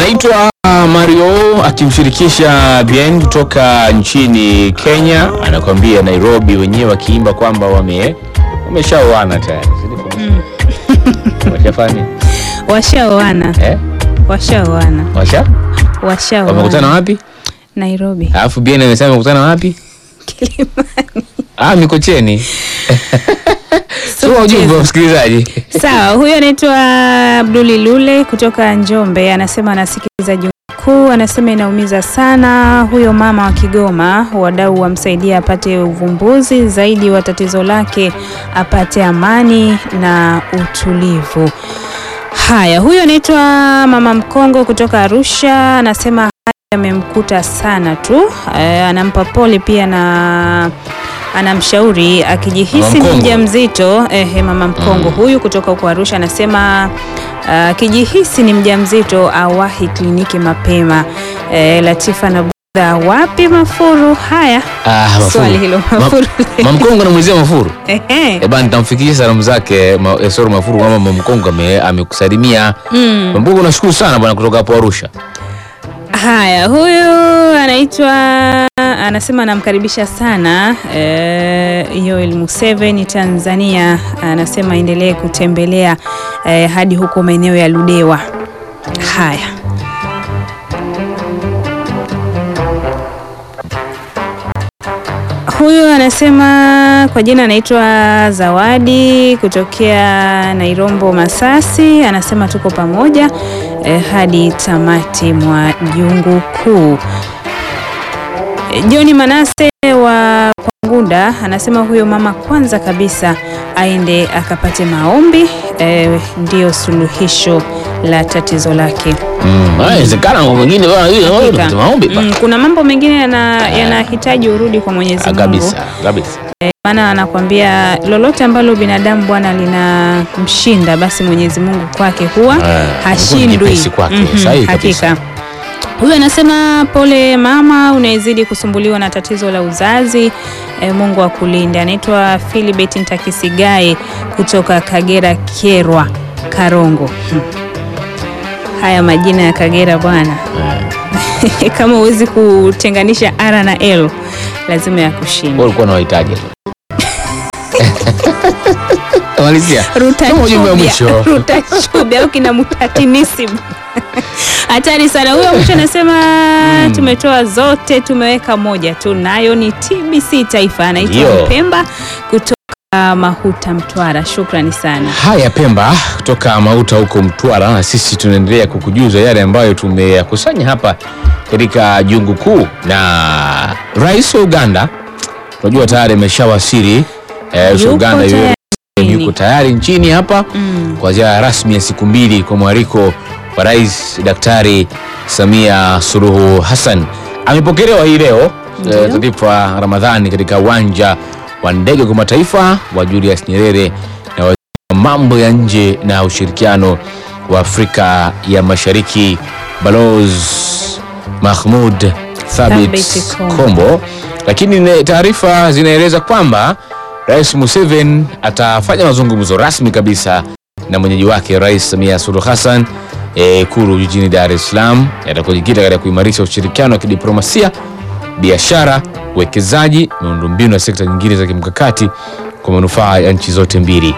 anaitwa Mario akimshirikisha Bien kutoka nchini Kenya, anakwambia Nairobi, wenyewe wakiimba kwamba wame wameshaoana tayari. Washafanya Washaoana, eh? washaoana, Washa washaoana. wamekutana wapi? Nairobi. Alafu Bien amesema wamekutana wapi? Kilimani. Ah, Mikocheni. Sio ujumbe wa msikilizaji. Sawa, huyo anaitwa Abduli Lule kutoka Njombe, anasema anasikiliza Jungu Kuu, anasema inaumiza sana. Huyo mama wa Kigoma, wadau wamsaidia apate uvumbuzi zaidi wa tatizo lake, apate amani na utulivu. Haya, huyo anaitwa Mama Mkongo kutoka Arusha, anasema haya yamemkuta sana tu. Eh, anampa pole pia na anamshauri akijihisi Mama ni Mkongo. mjamzito. Eh, Mama Mkongo huyu kutoka huko Arusha anasema ah, akijihisi ni mjamzito awahi kliniki mapema. Eh, Latifa na Budha, wapi Mafuru? Haya, Ah, Mafuru. swali hilo Ma- Mafuru. Mamkongo namwezia Mafuru. Ehe. Eh bana, nitamfikishia salamu zake ma, eh, sorry Mafuru kwamba Mamkongo ame- amekusalimia. Mm. Mamkongo nashukuru sana bwana kutoka hapo Arusha. Haya, huyu anaitwa anasema anamkaribisha sana eh, Yoel Museveni Tanzania, anasema endelee kutembelea eh, hadi huko maeneo ya Ludewa. Haya, huyu anasema kwa jina anaitwa Zawadi kutokea Nairombo Masasi, anasema tuko pamoja eh, hadi tamati mwa jungu kuu. Eh, John Manase wa Kwangunda anasema huyo mama kwanza kabisa aende akapate maombi eh, ndiyo suluhisho la tatizo lake. Mm, inawezekana mambo mengine bwana hiyo Hakika. unapata maombi bwana. Mm, kuna mambo mengine yana- yanahitaji urudi kwa Mwenyezi Ah, Mungu. kabisa, kabisa. Eh, maana anakwambia lolote ambalo binadamu bwana linamshinda basi Mwenyezi Mungu kwake huwa Eh, hashindwi. Mungu ni nyepesi kwake, Mhm, sahihi kabisa. hakika. Huyu anasema pole mama, unaezidi kusumbuliwa na tatizo la uzazi. E, Mungu akulinde. Anaitwa Philibert Ntakisigae kutoka Kagera Kyerwa Karongo. Hmm. Haya majina ya Kagera bwana, kama huwezi kutenganisha R na L lazima Wewe yakushinde. ulikuwa na wahitaji. Malizia. Kama ujumbe wa mwisho. Rutachube au kina mutatinisibu hatari sana huyo mwisho anasema tumetoa zote tumeweka moja tu nayo ni TBC Taifa anaitwa Ndio. Mpemba kutoka Mahuta Mtwara shukrani sana Haya Pemba kutoka Mauta huko Mtwara, na sisi tunaendelea kukujuza yale ambayo tumeyakusanya hapa katika jungu kuu. Na rais wa Uganda unajua tayari ameshawasili eh, rais wa Yuko Uganda yule tayari. yuko tayari nchini hapa Mm. kwa ziara rasmi ya siku mbili kwa mwaliko wa rais Daktari Samia Suluhu Hassan. Amepokelewa hii leo Ndio. eh, Tatifa Ramadhani katika uwanja wa ndege wa kimataifa wa Julius Nyerere na waziri wa mambo ya nje na ushirikiano wa Afrika ya Mashariki Balozi Mahmud Thabit Thabit Kombo. Kombo. Lakini ne- taarifa zinaeleza kwamba Rais Museveni atafanya mazungumzo rasmi kabisa na mwenyeji wake Rais Samia Suluhu Hassan eh, Ikulu jijini Dar es Salaam, yatakojikita katika kuimarisha ushirikiano wa kidiplomasia, biashara, uwekezaji, miundombinu na sekta nyingine za kimkakati kwa manufaa ya nchi zote mbili.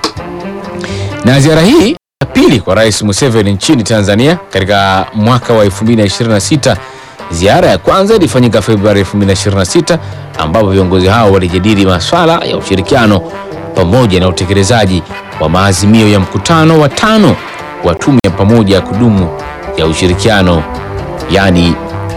Na ziara hii ya pili kwa Rais Museveni nchini Tanzania katika mwaka wa 2026. Ziara ya kwanza ilifanyika Februari 2026 ambapo viongozi hao walijadili masuala ya ushirikiano pamoja na utekelezaji wa maazimio ya mkutano wa tano wa tume ya pamoja ya kudumu ya ushirikiano yani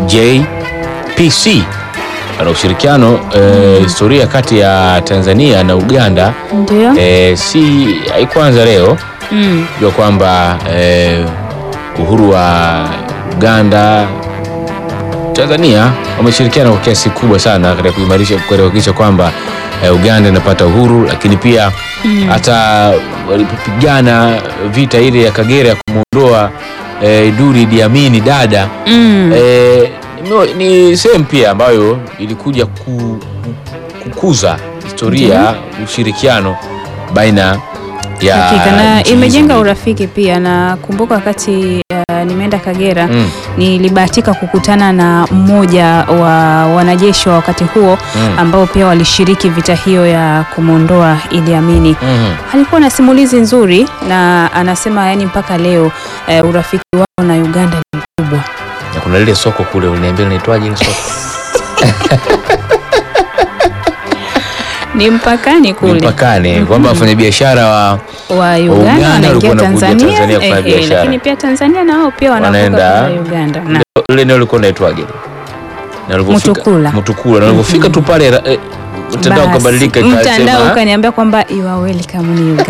JPC. Ana ushirikiano eh, historia kati ya Tanzania na Uganda ndio eh, si haikuanza leo mm. jua kwamba eh, uhuru wa Uganda Tanzania wameshirikiana kwa kiasi kubwa sana katika kuimarisha katika kuhakikisha kwamba eh, Uganda inapata uhuru, lakini pia hata walipopigana vita ile ya Kagera ya kumwondoa eh, Duri Idi Amin dada Mm. eh, ni- ni sehemu pia ambayo ilikuja ku, kukuza historia ushirikiano baina ya Hakika na nchi hizo imejenga mbili. urafiki pia. Na kumbuka wakati uh, nimeenda Kagera Mm. nilibahatika kukutana na mmoja wa wanajeshi wa wakati huo Mm. ambao pia walishiriki vita hiyo ya kumwondoa Idi Amini. Mhm. Alikuwa na simulizi nzuri na anasema yani mpaka leo eh, urafiki wao na Uganda ni mkubwa. Na kuna lile soko kule uliniambia linaitwaje ile soko? Ni mpakani kule Mpakani kwamba wafanyabiashara wa wa Uganda Uganda wanaingia walikuwa wanakuja Tanzania, Tanzania kufanya eh, eh, biashara. lakini pia Tanzania na wao pia wanavuka Wanaenda- kwenda Uganda. Na ile eneo lilikuwa linaitwaje? Na ulipofika- Mutukula. Mutukula. Na ulipofika tu pale eh, mtandao basi, ukabadilika mtandao ikasema ukaniambia kwamba you are welcome ni Uganda.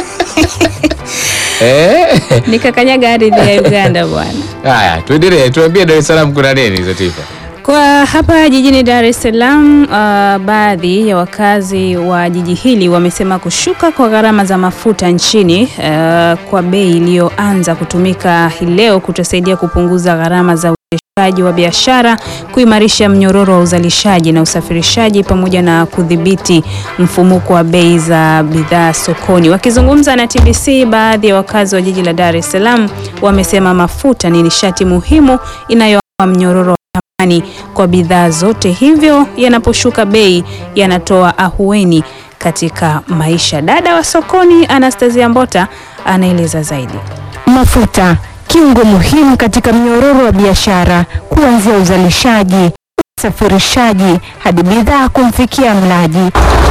eh Nikakanyaga ardhi ya Uganda bwana. haya tuendelee tuambie Dar es Salaam kuna nini Zatifa? Kwa hapa jijini Dar es Salaam, uh, baadhi ya wakazi wa jiji hili wamesema kushuka kwa gharama za mafuta nchini uh, kwa bei iliyoanza kutumika hii leo kutasaidia kupunguza gharama za uendeshaji wa biashara, kuimarisha mnyororo wa uzalishaji na usafirishaji pamoja na kudhibiti mfumuko wa bei za bidhaa sokoni. Wakizungumza na TBC, baadhi ya wakazi wa jiji la Dar es Salaam wamesema mafuta ni nishati muhimu inayoa mnyororo wa thamani kwa bidhaa zote, hivyo yanaposhuka bei yanatoa ahueni katika maisha. Dada wa sokoni Anastasia Mbota anaeleza zaidi. Mafuta kiungo muhimu katika mnyororo wa biashara, kuanzia uzalishaji, usafirishaji hadi bidhaa kumfikia mlaji.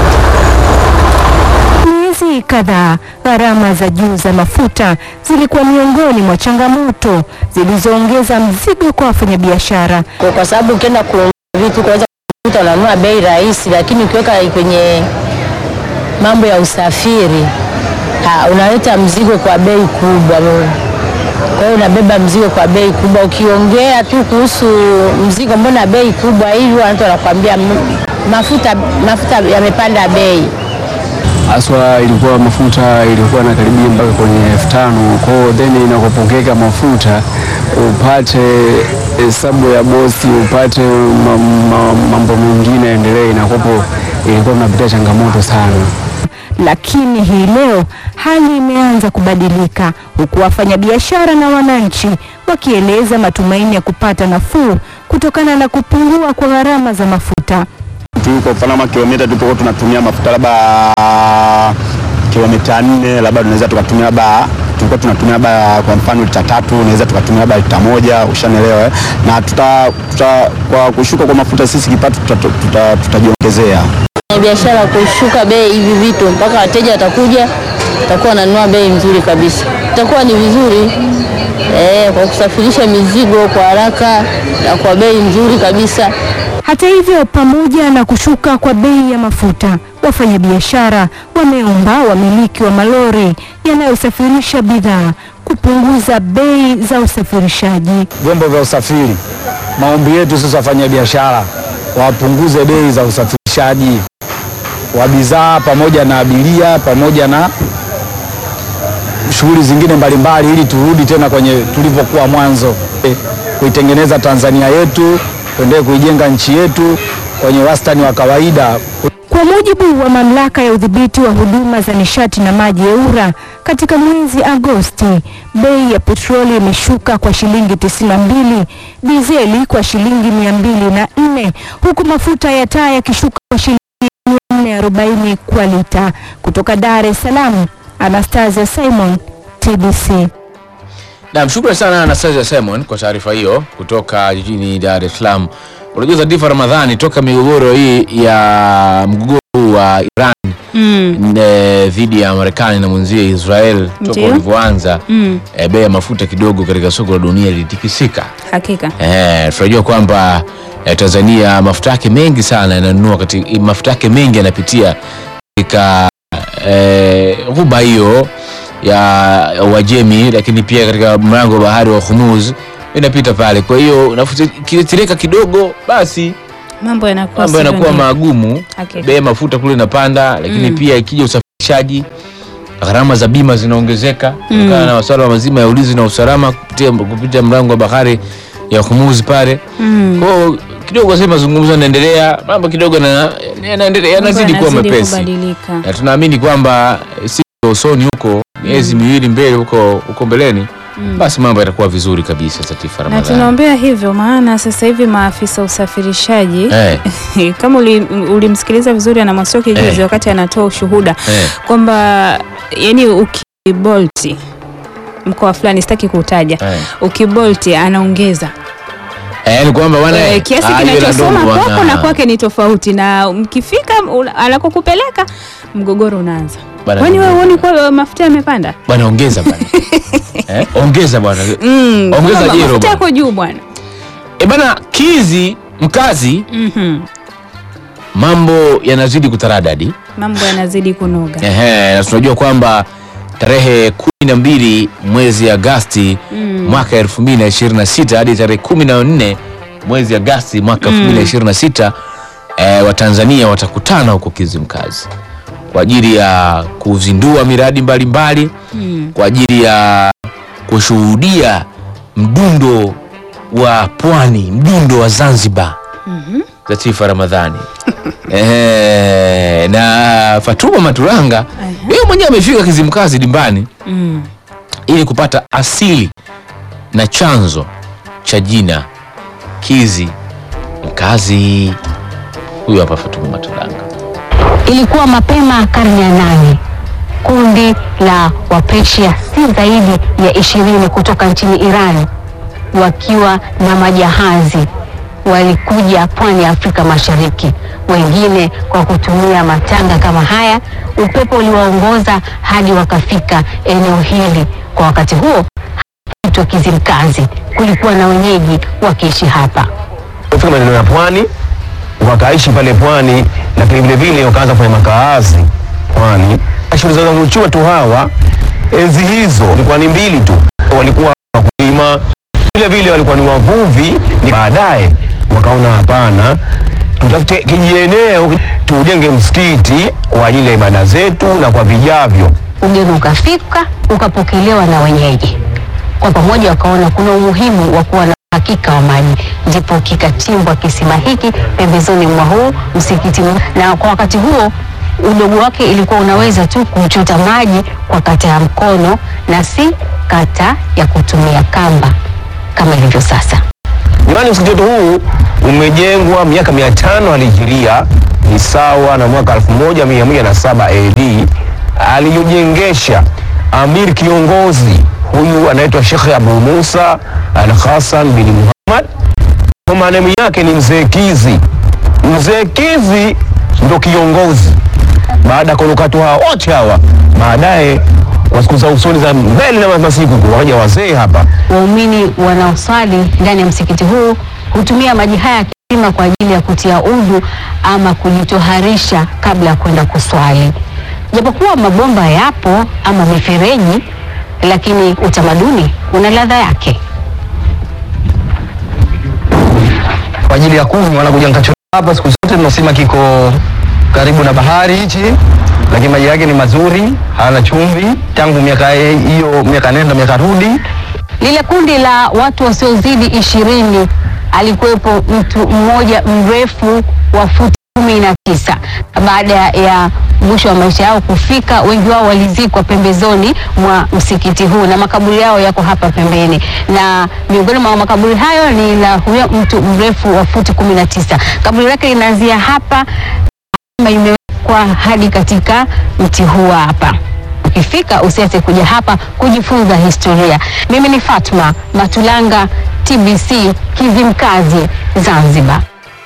Miezi kadhaa, gharama za juu za mafuta zilikuwa miongoni mwa changamoto zilizoongeza mzigo kwa wafanyabiashara. kwa, kwa sababu ukienda kununua vitu kuweza kukuta unanunua bei rahisi, lakini ukiweka kwenye mambo ya usafiri ha, unaleta mzigo kwa bei kubwa. Kwa hiyo unabeba mzigo kwa bei kubwa. Ukiongea tu kuhusu mzigo, mbona bei kubwa hivi, watu wanakuambia "M- mafuta mafuta yamepanda bei. haswa ilikuwa mafuta ilikuwa nakaribia mpaka kwenye elfu tano kwao, then inakopokeka mafuta upate hesabu ya bosi upate ma, ma, mambo mengine yaendelee, inakopo ilikuwa mnapitia changamoto sana. Lakini hii leo hali imeanza kubadilika, huku wafanyabiashara na wananchi wakieleza matumaini ya kupata nafuu kutokana na kupungua kwa gharama za mafuta. tuko mfano kama kilomita tulipokuwa tunatumia mafuta labda kilomita nne labda tunaweza tukatumia labda tulikuwa tunatumia labda kwa mfano lita tatu unaweza tukatumia labda lita moja ushanelewa eh? na tuta, tuta, kwa kushuka kwa mafuta sisi kipato tutajiongezea tuta, tuta, tutajiongezea. biashara kushuka bei hivi vitu mpaka wateja watakuja watakuwa wananunua bei nzuri kabisa. Itakuwa ni vizuri eh, kwa kusafirisha mizigo kwa haraka na kwa bei nzuri kabisa. Hata hivyo, pamoja na kushuka kwa bei ya mafuta, wafanyabiashara wameomba wamiliki wa malori yanayosafirisha bidhaa kupunguza bei za usafirishaji. Vyombo vya usafiri, maombi yetu sisi wafanya biashara wapunguze bei za usafirishaji wa bidhaa pamoja na abiria pamoja na shughuli zingine mbalimbali, ili turudi tena kwenye tulivyokuwa mwanzo, eh, kuitengeneza Tanzania yetu, tuendelee kuijenga nchi yetu kwenye wastani wa kawaida. Kwa mujibu wa mamlaka ya udhibiti wa huduma za nishati na maji EWURA, katika mwezi Agosti bei ya petroli imeshuka kwa shilingi 92, dizeli kwa shilingi 204, huku mafuta ya taa yakishuka kwa shilingi 440 kwa lita. Kutoka Dar es Salaam, Anastasia Simon, TBC. Naam, shukrani sana Anastasia Simon kwa taarifa hiyo kutoka jijini Dar es Salaam. Unajua Zatifa Ramadhani, toka migogoro hii ya mgogoro huu wa Iran Mm. eh, dhidi ya Marekani na mwenzie Israel toka Ndiyo. ulivyoanza Mm. eh, bei ya mafuta kidogo katika soko la dunia ilitikisika. Hakika. Eh, tunajua kwamba eh, Tanzania mafuta yake mengi sana yananunua katika mafuta yake mengi yanapitia katika eh, ghuba hiyo ya ya Uajemi, lakini pia katika mlango wa bahari wa Hormuz inapita pale. Kwa hiyo nafuta ikitirika kidogo, basi Mambo yanakuwa mambo sivyo yanakuwa ndivyo. magumu, Hakika. bei ya mafuta kule inapanda, lakini Mm. pia ikija usafirishaji gharama za bima zinaongezeka kutokana na masuala mazima ya ulinzi na usalama kupitia, kupitia mlango wa bahari ya Hormuz pale. Mm. Kwa hiyo kidogo sasa mazungumzo yanaendelea, mambo kidogo na- yanaendelea yanazidi kuwa Mambo yanazidi mepesi, kubadilika. na tunaamini kwamba siku za usoni huko miezi miwili mbele huko huko mbeleni basi mambo yatakuwa vizuri kabisa Latifa na Ramadhani. tunaombea hivyo, maana sasa hivi maafisa usafirishaji Eh, kama uli- ulimsikiliza vizuri ana Mwasioki juzi Eh. wakati anatoa ushuhuda eh, kwamba yani ukibolti mkoa fulani sitaki kuutaja eh. ukibolti anaongeza Eh, ni kwamba bwana Eh, eh, kiasi ah, hiyo kinachosoma ndio kwako bwana. na kwake ni tofauti, na mkifika ula- anakokupeleka mgogoro unaanza. Bwana, Kwani wewe ongeza. huoni kwa mafuta yamepanda? Bwana ongeza bwana. eh, ongeza bwana. Mm, Ongeza kwamba jero mafuta bwana. yako juu bwana. Eh, bana kizi mkazi Mhm. mambo yanazidi kutaradadi. Mambo yanazidi kunoga. Ehe, na tunajua kwamba tarehe kumi na mbili mwezi Agasti Mm. mwaka 2026 hadi tarehe kumi na nne mwezi Agasti mwaka 2026 eh, Watanzania watakutana huko Kizimkazi kwa ajili ya kuzindua miradi mbalimbali Mm. kwa ajili ya kushuhudia mdundo wa pwani, mdundo wa Zanzibar. Mhm. Latifa Ramadhani Ehe, na Fatuma Maturanga yeye mwenyewe amefika Kizimkazi dimbani Mm. ili kupata asili na chanzo cha jina Kizi Mkazi. Huyu hapa Fatuma Maturanga. Ilikuwa mapema karne ya nane. Kundi la Wapersia si zaidi ya ishirini kutoka nchini Iran wakiwa na majahazi walikuja pwani ya Afrika Mashariki, wengine kwa kutumia matanga kama haya. Upepo uliwaongoza hadi wakafika eneo hili. Kwa wakati huo itwa Kizimkazi, kulikuwa na wenyeji wakiishi hapa. kufika maeneo ya pwani wakaishi pale pwani, lakini vile vile wakaanza kufanya makaazi pwani. Shughuli zao za uchumi tu hawa enzi hizo ilikuwa ni mbili tu, walikuwa wakulima, vile vile walikuwa ni wavuvi. Ni Baadaye wakaona hapana, tutafute kijieneo tujenge msikiti kwa ajili ya ibada zetu na kwa vijavyo. ugeni ukafika ukapokelewa na wenyeji. Kwa pamoja wakaona kuna umuhimu wa kuwa na uhakika wa maji, ndipo kikachimbwa kisima hiki pembezoni mwa huu msikiti, na kwa wakati huo udogo wake ilikuwa unaweza tu kuchota maji kwa kata ya mkono na si kata ya kutumia kamba kama ilivyo sasa. Jamani, msikiti wetu huu umejengwa miaka mia tano alihijiria, ni sawa na mwaka 1107 AD. Aliyojengesha amir kiongozi huyu anaitwa Sheikh Abu Musa Al Hasan bin Muhammad, kwa maneno yake ni mzee Kizi. Mzee Kizi ndo kiongozi baada ya kuondoka hawa wote hawa, baadaye kwa siku za usoni za mbele na masiku wakaja wazee hapa Waumini wanaoswali ndani ya msikiti huu hutumia maji haya ya kisima kwa ajili ya kutia udhu ama kujitoharisha kabla ya kwenda kuswali. Japokuwa mabomba yapo ama mifereji, lakini utamaduni una ladha yake. kwa ajili ya kunywa wanakuja Nkachora hapa siku zote tunasema kiko karibu na bahari hichi, lakini maji yake ni mazuri, hayana chumvi. Tangu miaka hiyo miaka nenda miaka rudi, Lile kundi la watu wasiozidi ishirini alikuwepo mtu mmoja mrefu wa futi kumi na tisa. Baada ya mwisho wa maisha yao kufika, wengi wao walizikwa pembezoni mwa msikiti huu na makaburi yao yako hapa pembeni, na miongoni mwa makaburi hayo ni la huyo mtu mrefu wa futi kumi na tisa. Kaburi lake linaanzia hapa kama imewekwa hadi katika mti huu hapa. Ukifika usiache kuja hapa kujifunza historia. Mimi ni Fatma Matulanga, TBC Kizimkazi, Zanzibar.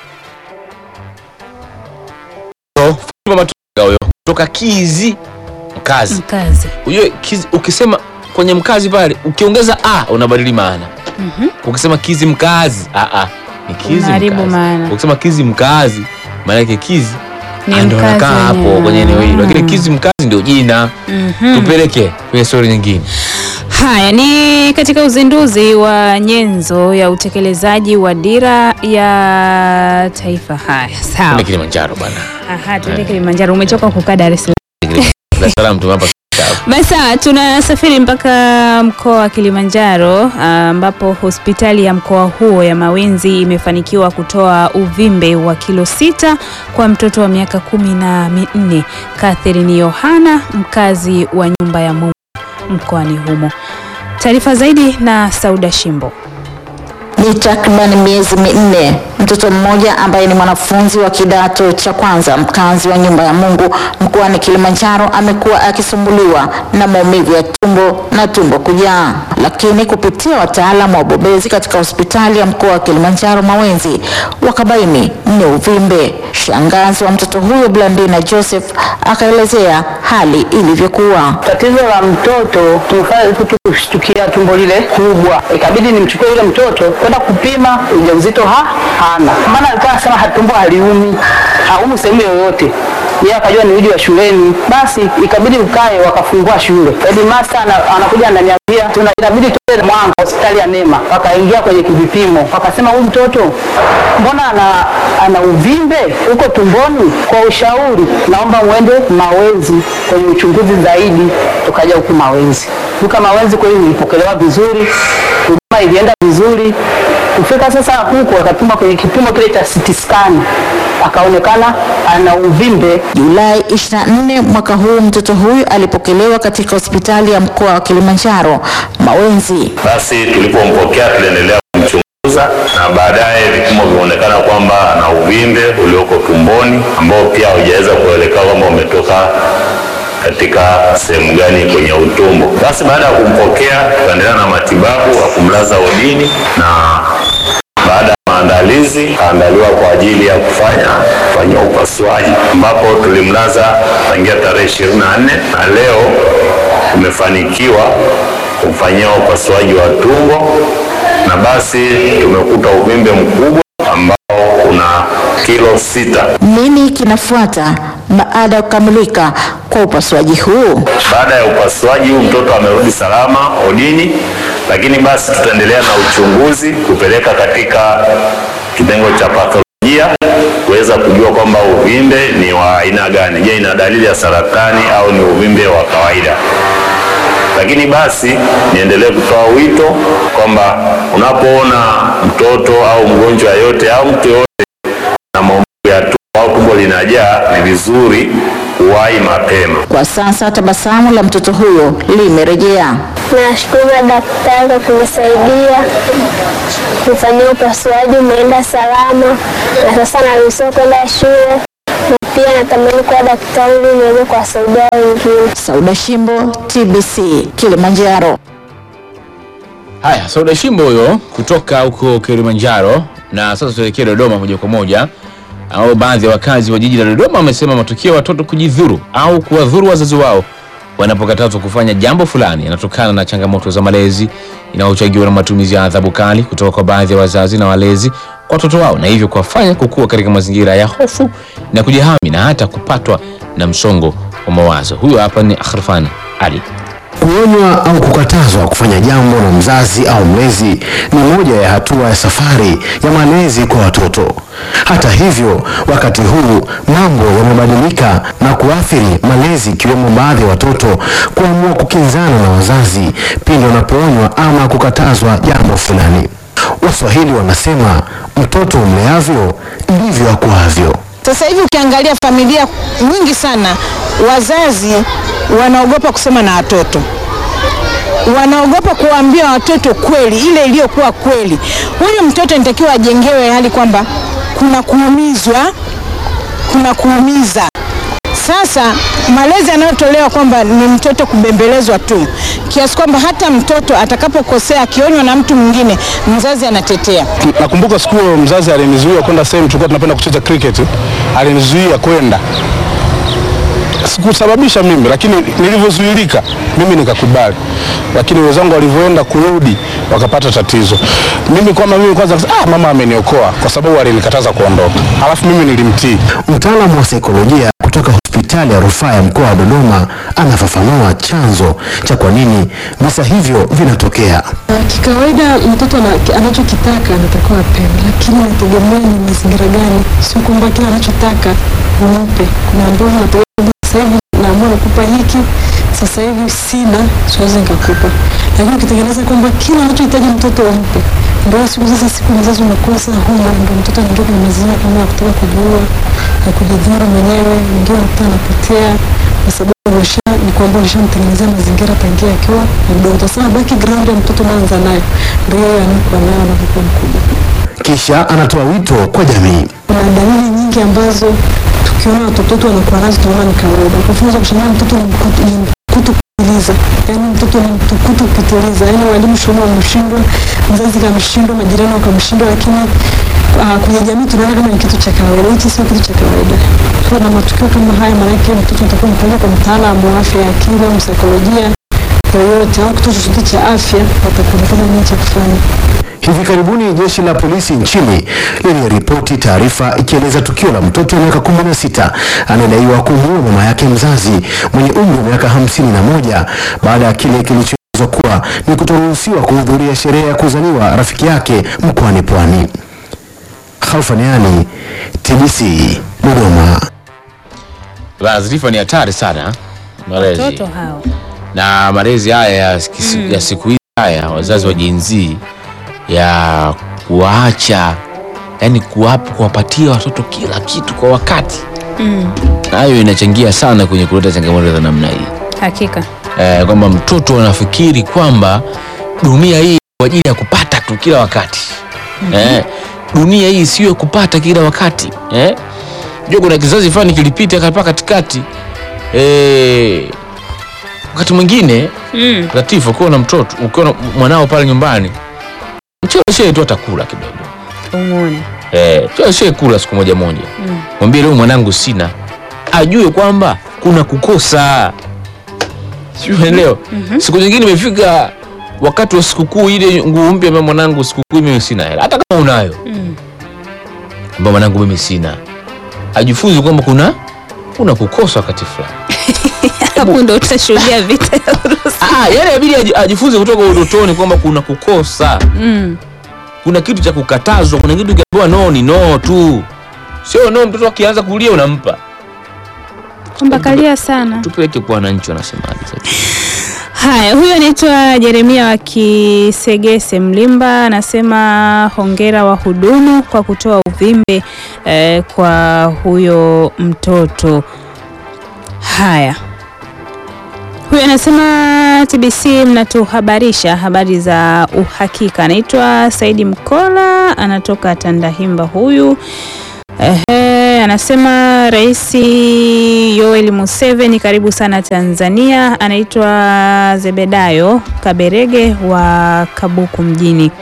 Fatuma Matunga huyo kutoka Kizi Mkazi. Mkazi. Ujue Kizi, ukisema kwenye mkazi pale ukiongeza a unabadili maana. Ukisema Kizi Mkazi a a ni Kizi Unaharibu Mkazi. maana. Ukisema Kizi Mkazi maana yake Kizi Ni ah, ndio mkazi anakaa hapo wenyewe. kwenye eneo hilo, lakini Mm. Kizi Mkazi ndio jina. Mhm. Tupeleke kwenye story nyingine. Haya ni katika uzinduzi wa nyenzo ya utekelezaji wa dira ya taifa. Haya, Kule sawa. Kilimanjaro bwana. Aha, tuende Kilimanjaro. Umechoka kukaa Dar es Salaam. Dar es Salaam tumewapa kitabu. Basi sawa, tunasafiri mpaka mkoa wa Kilimanjaro ambapo hospitali ya mkoa huo ya Mawenzi imefanikiwa kutoa uvimbe wa kilo sita kwa mtoto wa miaka kumi na minne Catherine Yohana, mkazi wa nyumba ya Mungu mkoani humo. Taarifa zaidi na Sauda Shimbo. Ni takriban miezi minne mtoto mmoja ambaye ni mwanafunzi wa kidato cha kwanza mkazi wa nyumba ya Mungu mkoani Kilimanjaro amekuwa akisumbuliwa na maumivu ya tumbo na tumbo kujaa, lakini kupitia wataalamu wa ubobezi katika hospitali ya mkoa wa Kilimanjaro Mawenzi wakabaini ni uvimbe. Shangazi wa mtoto huyo Blandina Joseph akaelezea hali ilivyokuwa. Tatizo la mtoto tumefanya tu kushtukia tumbo lile kubwa, ikabidi nimchukue yule mtoto kwenda kupima ujauzito ha hana, maana alikuwa anasema ha- tumbo haliumi, haumi sehemu yoyote yeye akajua ni uji wa shuleni, basi ikabidi ukae, wakafungua shule. Headmaster ana- anakuja ananiambia tuna inabidi tuende Mwanga hospitali ya Neema, wakaingia kwenye kivipimo, wakasema huyu mtoto mbona ana, ana uvimbe huko tumboni. Kwa ushauri, naomba mwende Mawenzi kwenye uchunguzi zaidi. Tukaja huku Mawenzi, huka Mawenzi kweli nilipokelewa vizuri, huduma ilienda vizuri. Kufika sasa huku akapima kwenye kipimo kile cha CT scan, akaonekana ana uvimbe Julai 24 mwaka huu mtoto huyu alipokelewa katika hospitali ya mkoa wa Kilimanjaro Mawenzi. Basi tulipompokea tuliendelea kumchunguza na baadaye vipimo vimeonekana kwamba ana uvimbe ulioko tumboni ambao pia haujaweza kuelekea kwamba umetoka katika sehemu gani kwenye utumbo. Basi baada ya kumpokea tukaendelea na matibabu wa kumlaza wodini na baada ya maandalizi kaandaliwa kwa ajili ya kufanya kufanyia upasuaji ambapo tulimlaza tangia tarehe 24 na leo tumefanikiwa kumfanyia upasuaji wa tumbo na basi tumekuta uvimbe mkubwa ambao una kilo sita. Nini kinafuata baada ya kukamilika kwa upasuaji huu? Baada ya upasuaji huu mtoto amerudi salama odini, lakini basi tutaendelea na uchunguzi kupeleka katika kitengo cha patholojia kuweza kujua kwamba uvimbe ni wa aina gani. Je, ina dalili ya saratani au ni uvimbe wa kawaida? Lakini basi niendelee kutoa wito kwamba unapoona mtoto au mgonjwa yote au mtu yoyote na maumivu ya tumbo au tumbo linajaa, ni vizuri kuwahi mapema. Kwa sasa tabasamu la mtoto huyo limerejea. Nashukuru daktari kwa kunisaidia kufanyia upasuaji, umeenda salama na sasa naruhusiwa kwenda shule na pia natamani kuwa daktari ili niweze kuwasaidia wengine. Sauda Shimbo, TBC, Kilimanjaro. Haya, Sauda Shimbo huyo kutoka huko Kilimanjaro. Na sasa tuelekee Dodoma moja kwa moja, au baadhi ya wakazi wa jiji la Dodoma wamesema matukio ya watoto kujidhuru au kuwadhuru wazazi wao wanapokatazwa kufanya jambo fulani yanatokana na changamoto za malezi inayochangiwa na matumizi ya adhabu kali kutoka kwa baadhi ya wazazi na walezi kwa watoto wao, na hivyo kuwafanya kukua katika mazingira ya hofu na kujihami na hata kupatwa na msongo wa mawazo. Huyo hapa ni Akhrafan Ali. Kuonywa au kukatazwa kufanya jambo na mzazi au mlezi ni moja ya hatua ya safari ya malezi kwa watoto. Hata hivyo, wakati huu mambo yamebadilika na kuathiri malezi, ikiwemo baadhi ya watoto kuamua kukinzana na wazazi pindi wanapoonywa ama kukatazwa jambo fulani. Waswahili wanasema mtoto umleavyo ndivyo akuavyo. Sasa hivi ukiangalia familia nyingi sana, wazazi wanaogopa kusema na watoto, wanaogopa kuwaambia watoto kweli ile iliyokuwa kweli. Huyu mtoto nitakiwa ajengewe hali kwamba kuna kuumizwa, kuna kuumiza. Sasa malezi yanayotolewa kwamba ni mtoto kubembelezwa tu, kiasi kwamba hata mtoto atakapokosea akionywa na mtu mwingine, mzazi anatetea. Nakumbuka siku hiyo mzazi alinizuia kwenda sehemu tulikuwa tunapenda kucheza cricket, alinizuia kwenda sikusababisha mimi, lakini nilivyozuilika mimi nikakubali, lakini wenzangu walivyoenda kurudi wakapata tatizo. Mimi kwamba mimi kwanza, ah, mama ameniokoa kwa sababu alinikataza kuondoka, alafu mimi nilimtii. Mtaalamu wa saikolojia kutoka hospitali ya rufaa ya mkoa wa Dodoma anafafanua chanzo cha kwa nini visa hivyo vinatokea. Kikawaida mtoto ana- anachokitaka anatakiwa apewe, lakini inategemea ni mazingira gani. Sio kwamba kila anachotaka umpe. Kuna ambao unategemea kwamba sasa hivi naamua nikupa hiki, sasa hivi sina, siwezi nikakupa. Lakini ukitengeneza kwamba kila anachohitaji mtoto umpe, ndio siku sasa, siku mzazi unakosa huna, ndio mtoto anaingia kwenye mazingira kama ya kutaka kujiua na kujidhuru mwenyewe, mwingine mtoto anapotea kwa sababu usha ni kwamba ulishamtengenezea mazingira tangia akiwa mdogo. Sasa background ya mtoto unaanza nayo ndio yeye anakuwa nayo anapokuwa mkubwa. Kisha anatoa wito kwa jamii. Kuna dalili nyingi ambazo tukiona watoto wetu wanakuwa nazo tunaona ni kawaida. Kwa mfano, kushangaa mtoto ni mkutu, ni mkutu kupitiliza, yaani mtoto ni mtukutu kupitiliza, yaani walimu shuleni wameshindwa, mzazi kamshindwa, majirani wakamshindwa, lakini uh, kwenye jamii tunaona kama ni kitu cha kawaida. Hichi sio kitu cha kawaida. Kwa na matukio kama haya, maanake mtoto atakuwa mpeleka kwa mtaalamu wa afya ya akili au msaikolojia yoyote au kituo chochote cha afya, watakuelekeza nini cha kufanya. Hivi karibuni jeshi la polisi nchini liliripoti taarifa ikieleza tukio la mtoto wa miaka 16 anayedaiwa kumuua mama yake mzazi mwenye umri wa miaka hamsini na moja baada ya kile kilichoelezwa kuwa ni kutoruhusiwa kuhudhuria sherehe ya kuzaliwa rafiki yake mkoani Pwani. Khalfaniani, TBC, Dodoma. Taarifa ni hatari sana malezi Watoto hao na malezi haya ya, kisi- Mm. ya siku hizi haya wazazi wa jinzi ya kuwaacha yani kuwapa kuwapatia watoto kila kitu kwa wakati, mm. nayo inachangia sana kwenye kuleta changamoto za namna hii Hakika eh, kwamba mtoto anafikiri kwamba dunia hii kwa ajili ya kupata tu kila wakati eh, dunia hii sio kupata kila wakati eh. Jua kuna kizazi fulani kilipita hapa katikati eh, wakati mwingine mm. Latifu, ukiwa na mtoto ukiwa na mwanao pale nyumbani, mcheleshee tu atakula kidogo umuone eh, mcheleshee kula siku moja moja, mm. mwambie leo mwanangu sina, ajue kwamba kuna kukosa, sio unaelewa? Siku nyingine imefika wakati wa sikukuu ile nguo mpya, ambia mwanangu, sikukuu mimi sina hela, hata kama unayo, Mm. ambia mwanangu, mimi sina, ajifunze kwamba kuna kuna kukosa wakati fulani. hapo ndo utashuhudia vita ya Urusi. Ah, yani inabidi aji- ajifunze kutoka utotoni kwamba kuna kukosa mm. kuna kitu cha kukatazwa, kuna kitu kiambiwa no ni no tu, sio no. Mtoto akianza kulia unampa. kwamba kalia sana Tupeleke kwa wananchi wanasemaje sasa. Haya, huyo anaitwa Jeremia wa Kisegese Mlimba, anasema hongera wahudumu kwa kutoa uvimbe eh, kwa huyo mtoto. Haya, huyo anasema TBC mnatuhabarisha habari za uhakika. Anaitwa Saidi Mkola, anatoka Tandahimba huyu. Ehe, anasema Rais Yoweri Museveni karibu sana Tanzania. Anaitwa Zebedayo Kaberege wa Kabuku mjini.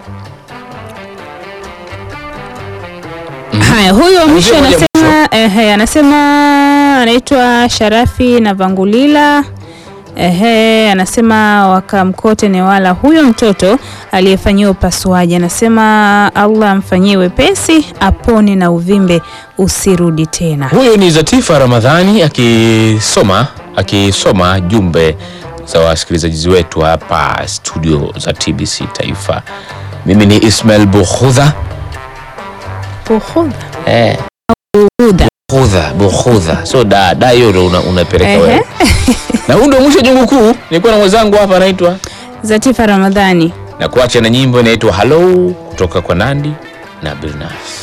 Haya, huyo wa mwisho Mzee mmoja anasema ehe, anasema anaitwa Sharafi na Vangulila. Ehe, anasema wakamkote Newala, huyo mtoto aliyefanyiwa upasuaji, anasema Allah amfanyie wepesi, apone na uvimbe usirudi tena. Huyu ni Zatifa Ramadhani akisoma akisoma jumbe za wasikilizaji wetu hapa studio za TBC Taifa. Mimi ni Ismail Bukhudha Bukhudha. eh, Bukhudha. Bukhudha Bukhudha, so da da hiyo ndo una, unapeleka Ehe. wewe. Na huu ndio mwisho wa jungu kuu. Nilikuwa na mwenzangu hapa anaitwa Zatifa Ramadhani. na kuacha na nyimbo inaitwa Hello kutoka kwa Nandi na Bilnas.